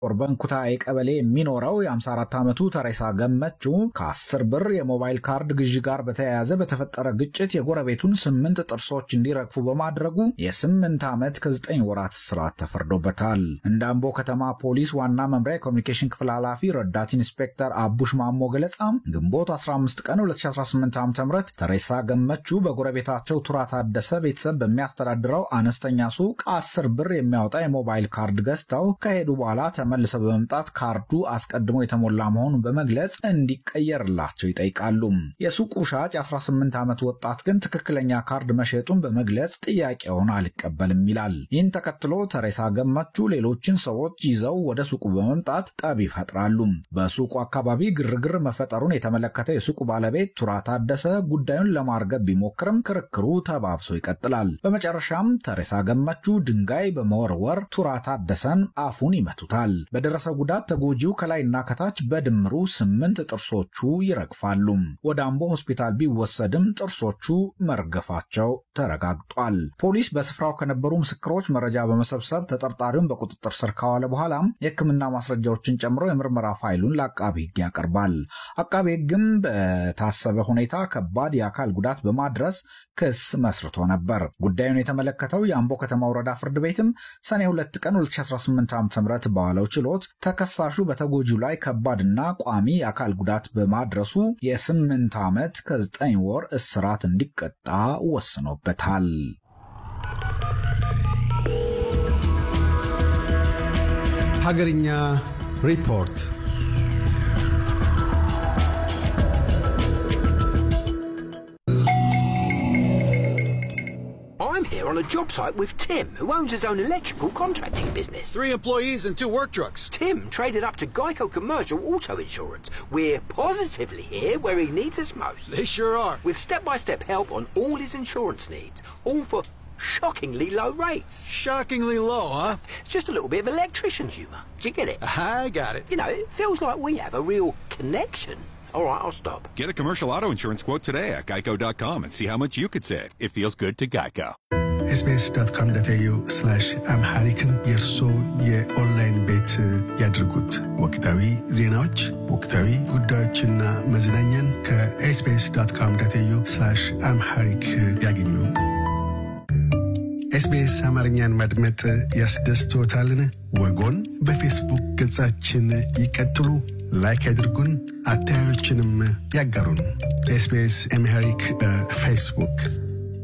በንኩታዬ ቀበሌ የሚኖረው የ54 ዓመቱ ተሬሳ ገመቹ ከ10 ብር የሞባይል ካርድ ግዢ ጋር በተያያዘ በተፈጠረ ግጭት የጎረቤቱን ስምንት ጥርሶች እንዲረግፉ በማድረጉ የስምንት ዓመት ከ9 ወራት እስራት ተፈርዶበታል። እንደ አምቦ ከተማ ፖሊስ ዋና መምሪያ የኮሚኒኬሽን ክፍል ኃላፊ ረዳት ኢንስፔክተር አቡሽ ማሞ ገለጻ ግንቦት 15 ቀን 2018 ዓ ም ተሬሳ ገመቹ በጎረቤታቸው ቱራ ታደሰ ቤተሰብ በሚያስተዳድረው አነስተኛ ሱቅ 10 ብር የሚያወጣ የሞባይል ካርድ ገዝተው ከሄዱ በኋላ ተመልሰው በመምጣት ካርዱ አስቀድሞ የተሞላ መሆኑን በመግለጽ እንዲቀየርላቸው ይጠይቃሉ። የሱቁ ሻጭ የ18 ዓመት ወጣት ግን ትክክለኛ ካርድ መሸጡን በመግለጽ ጥያቄውን አልቀበልም ይላል። ይህን ተከትሎ ተሬሳ ገመቹ ሌሎችን ሰዎች ይዘው ወደ ሱቁ በመምጣት ጠብ ይፈጥራሉ። በሱቁ አካባቢ ግርግር መፈጠሩን የተመለከተው የሱቁ ባለቤት ቱራ ታደሰ ጉዳዩን ለማርገብ ቢሞክርም ክርክሩ ተባብሶ ይቀጥላል። በመጨረሻም ተሬሳ ገመቹ ድንጋይ በመወርወር ቱራ ታደሰን አፉን ይመቱታል። በደረሰ ጉዳት ተጎጂው ከላይና ከታች በድምሩ ስምንት ጥርሶቹ ይረግፋሉ። ወደ አምቦ ሆስፒታል ቢወሰድም ጥርሶቹ መርገፋቸው ተረጋግጧል። ፖሊስ በስፍራው ከነበሩ ምስክሮች መረጃ በመሰብሰብ ተጠርጣሪውን በቁጥጥር ስር ካዋለ በኋላም የሕክምና ማስረጃዎችን ጨምሮ የምርመራ ፋይሉን ለአቃቢ ሕግ ያቀርባል። አቃቢ ሕግም በታሰበ ሁኔታ ከባድ የአካል ጉዳት በማድረስ ክስ መስርቶ ነበር። ጉዳዩን የተመለከተው የአምቦ ከተማ ወረዳ ፍርድ ቤትም ሰኔ 2 ቀን 2018 ዓ ም በዋለው ችሎት ተከሳሹ በተጎጂው ላይ ከባድና ቋሚ የአካል ጉዳት በማድረሱ የስምንት ዓመት ከዘጠኝ ወር እስራት እንዲቀጣ ወስኖበታል። ሀገርኛ ሪፖርት I'm here on a job site with Tim, who owns his own electrical contracting business. Three employees and two work trucks. Tim traded up to Geico Commercial Auto Insurance. We're positively here where he needs us most. They sure are. With step by step help on all his insurance needs, all for shockingly low rates. Shockingly low, huh? Just a little bit of electrician humour. Do you get it? I got it. You know, it feels like we have a real connection. All right, I'll stop. Get a commercial auto insurance quote today at geico.com and see how much you could save. It feels good to Geico. ኤስቢኤስ ዶት ኮም ዶት ኤዩ ስላሽ አምሃሪክን የእርሶ የኦንላይን ቤት ያድርጉት። ወቅታዊ ዜናዎች፣ ወቅታዊ ጉዳዮችና መዝናኛን ከኤስቢኤስ ዶት ኮም ዶት ኤዩ ስላሽ አምሃሪክ ያገኙ። ኤስቢኤስ አማርኛን ማድመጥ ያስደስትዎታልን? ወጎን በፌስቡክ ገጻችን ይቀጥሉ፣ ላይክ ያድርጉን፣ አስተያየቶችንም ያጋሩን። ኤስቢኤስ አምሃሪክ በፌስቡክ